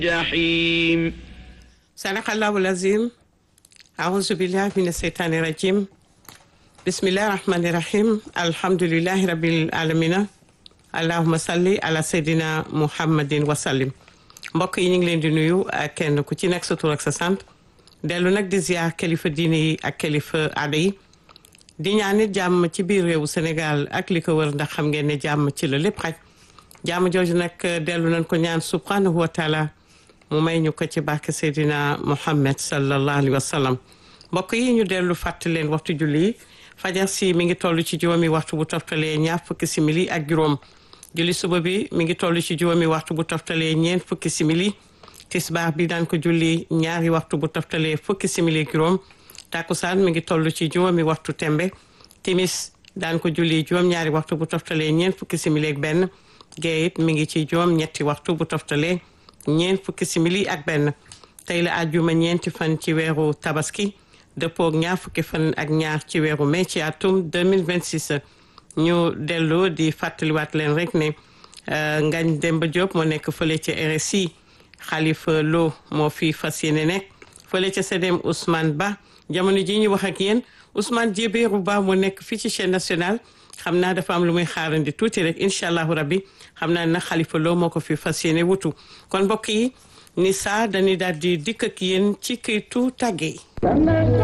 جحيم صدق الله العظيم أعوذ بالله من الشيطان الرجيم بسم الله الرحمن الرحيم الحمد لله رب العالمين اللهم صل على سيدنا محمد وسلم mbokk yi ñu ngi leen di nuyu ak kenn ku ci nekk sa tur ak sa sant dellu nag di ziar kilifa diine yi ak kilifa aada yi di ñaanit jàmm ci biir réewu Sénégal ak li ko wër ndax xam ngeen ne jàmm ci la lépp xaj jàmm jooju nag dellu nañ ko ñaan subhanahu wa taala mu may ñu ko ci barke Seydina Muhammad sallallahu alayhi wa sallam mbokk yi ñu dellu fàttali leen waxtu julli yi fajar si mi ngi toll ci juróomi waxtu bu toftalee ñaar fukki simili ak juróom julli suba bi mi ngi toll ci juróomi waxtu bu toftalee ñeent fukki simili tisbaar bi daan ko julli ñaari waxtu bu toftalee fukki simili ak juróom takkusaan mi ngi toll ci juróomi waxtu tembe timis daan ko julli juróom-ñaari waxtu bu toftalee ñeent fukki simili ak benn gee it mi ngi ci juróom ñetti waxtu bu toftalee ñeent fukki simili ak benn tey la àjjuma ñeenti fan ci weeru tabaski dëppoog ñaar fukki fan ak ñaar ci weeru mai ci atum 2026 ñu dellu di fàttaliwaat leen rek ne Ngagne Demba Diop moo nekk fële ca RSI Khalifa Lo moo fi fas yéene nekk fële ca CDM Ousmane Ba jamono ji ñu wax ak yéen Ousmane Djébérou Ba moo nekk fii ci chaîne nationale xam naa dafa am lu muy xaarandi tuuti rek incha allahu rabbi xam naa nag Khalifa Lo moo ko fi fas yéene wutu kon mbokk yi ni saa dañuy daal di dikk ak yéen ci këytu tàgge yi